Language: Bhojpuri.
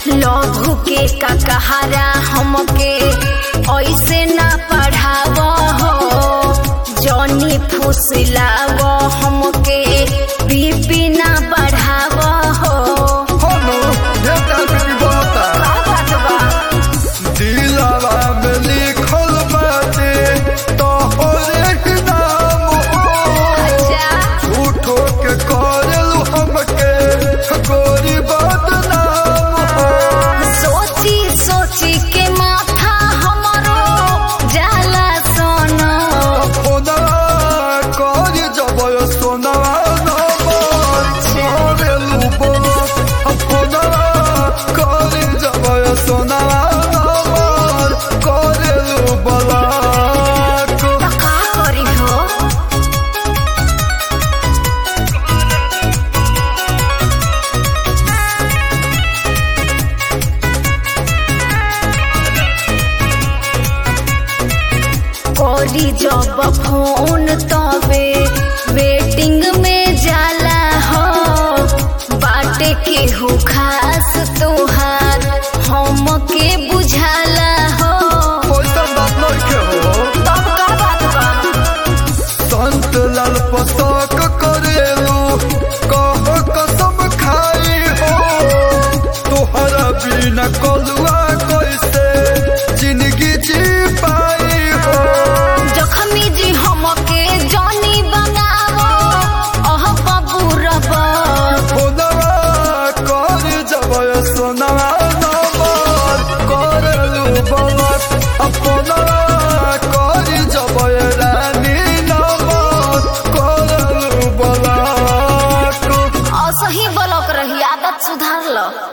लघु के का कहारा हमके ऐसे ना पढ़ाव हो जनी फुसलाव हमके बीपी ना बढ़ाव हो होनो ढेका भी बोता का बात बा दिलवा में लिखल बाटे तोहरे ही नाम हो अच्छा झूठो के करेलू हमके गोरी बदनाम हो सोची सोची के माथा हमरो जाला सोनो फोनवा कर जबय सोनवा नंबर करेलू बोलत फोनवा कर जबय सोनवा नंबर करेलू बोलत तो का करी हो करी जब फोन तबे वेटिंग में जाला हो बाटे के हो खास तोहार हम के बुझाला हो ओइसन बात नइखे हो तब का बात बा संत लाल पसक करेलू कह कसम खाई हो तोहरा बिना कलुआ कैसे जिंदगी जी पाई हो जखमी जी हमके जानी बनावो अह बाबू रबा फोनवा कर जबय सोनवा नंबर करेलू बलत फोनवा